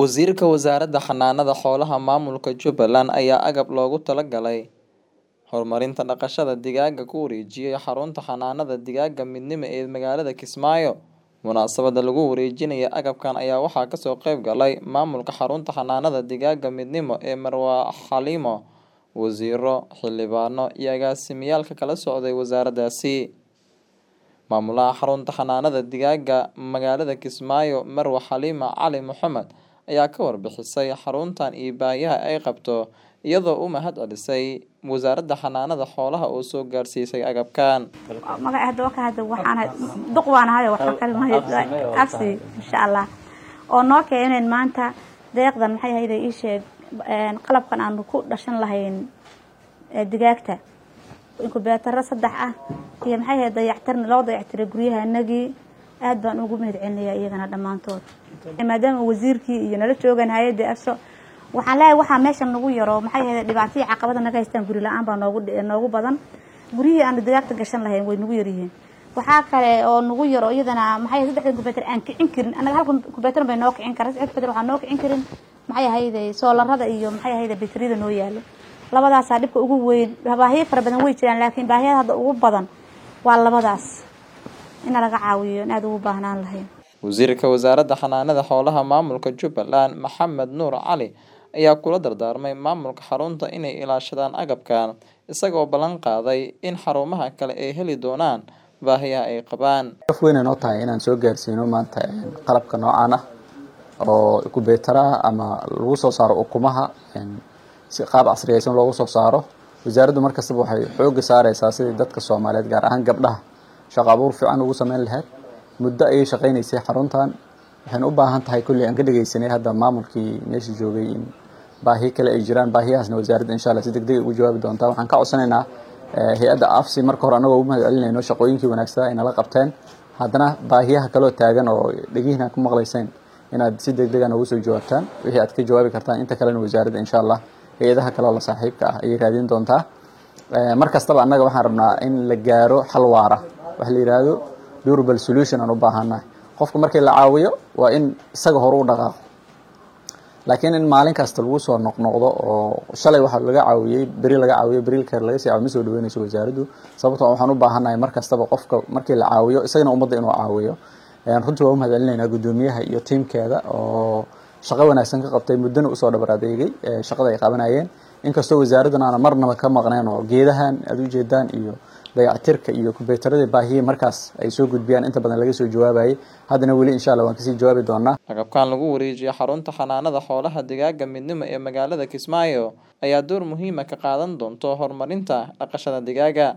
Wasiirka Wasaaradda Xanaanada Xoolaha Maamulka Jubbaland ayaa agab loogu talagalay horumarinta dhaqashada digaaga ku wareejiyay xarunta xanaanada digaaga Midnimo ee magaalada Kismaayo. Munaasabadda lagu wareejinayo agabkan ayaa waxaa kasoo qayb galay maamulka xarunta xanaanada digaaga Midnimo ee Marwa Xalimo, wasiirro, xildhibaano iyo agaasimayaal ka kala socday wasaaraddaasi. Maamulaha xarunta xanaanada digaaga magaalada Kismaayo Marwa Xalimo Cali Moxamed ayaa ka warbixisay xaruntan iyo baahiyaha ay qabto iyadoo u mahad celisay wasaaradda xanaanada xoolaha oo soo gaarsiisay agabkan. magaca hadda waa ka hadda waxaan ahay duq waan ahay waxa kale ma absi insha Allah oo noo keeneen maanta deeqdan maxay ahayd ii sheeg een qalabkan aan ku dhashan lahayn ee digaagta inkubeetaro saddex ah iyo maxay ahayd dayactir loo dayactiray guryaha anagii aad baan ugu mahad celinayaa iyagana dhammaantood maadaama wasiirkii iyo nala joogan hay-adda afso waxaan leeyahay waxaa meesha nagu yaro maxay ahayd dhibaatihii caqabada naga haystaan guri la-aan baa noogu noogu badan guryihii aan digaagta gashan lahayn way nagu yaryihiin waxaa kale oo nagu yaro iyadana maxay ahayd saddexdan kubeetar aan kicin karin annaga hal kubeetar bay noo kicin karaa saddex kubeetar waxaan noo kicin karin maxay ahayd soolarada iyo maxay ahayd bateriyada noo yaalo labadaasaa dhibka ugu weyn baahiyo fara badan way jiraan laakiin baahiyada hadda ugu badan waa labadaas in laga caawiyo in aad ugu baahnaan lahayn Wasiirka Wasaaradda Xanaanada Xoolaha Maamulka Jubbaland Maxamed Nuur Cali ayaa kula dardaarmay maamulka xarunta inay ilaashadaan agabkan isagoo ballan qaaday in xarumaha kale ay heli doonaan baahiyaha ay qabaan. af weyn ay noo tahay inaan soo gaarsiino maanta qalabka noocaan ah oo kubeetaraha ama lagu soo saaro ukumaha si qaab casriyeysan loogu soo saaro wasaaraddu mar kastaba waxay xoogga saareysaa sidii dadka Soomaaliyeed gaar ahaan gabdhaha shaqo abuur fiican ugu sameyn lahayd muddo ayay shaqeynaysay xaruntan waxayna u baahan tahay kulli aan ka dhageysanay hadda maamulkii meesha joogay in baahiyo kale ay jiraan baahiyahaasna wasaaradda insha Allah si degdeg ugu jawaabi doontaa waxaan ka codsanaynaa hay-adda afsi marka hore anagoo u mahad celinayno shaqooyinkii wanaagsanaa ay nala qabteen haddana baahiyaha kaloo taagan oo dhegihiina ku maqlayseen inaad si degdeg ah noogu soo jawaabtaan wixii aad ka jawaabi kartaan inta kalena wasaaradda insha Allah hay-adaha kale oo la saaxiibka ah ayay raadin doontaa mar kastaba annaga waxaan rabnaa in la gaaro xal waara wax la yiraahdo durable solution aan u baahannahay qofka markii la caawiyo waa in isaga hore u dhaqaaqo laakiin in maalin kasta lagu soo noqnoqdo oo shalay waxa laga caawiyey beri laga caawiyo beri kale laga sii caawiyo ma soo dhaweynayso wasaaraddu sababtoo waxaan u baahannahay mar kastaba qofka markii la caawiyo isagana ummadda inuu caawiyo runtii waa u mahad celinaynaa guddoomiyaha iyo tiimkeeda oo shaqo wanaagsan ka qabtay muddana usoo dhabar adeegay shaqada ay qabanayeen inkastoo wasaaraddan aana marnaba ka maqneen oo geedahan aad u jeedaan iyo dayactirka iyo kubeetaradii baahiye markaas ay soo gudbiyaan inta badan laga soo jawaabayay haddana weli insha Allah waan kasii jawaabi doonaa agabkan lagu wareejiyay xarunta xanaanada xoolaha digaaga midnimo ee magaalada Kismaayo ayaa door muhiim ah ka qaadan doonto horumarinta dhaqashada digaaga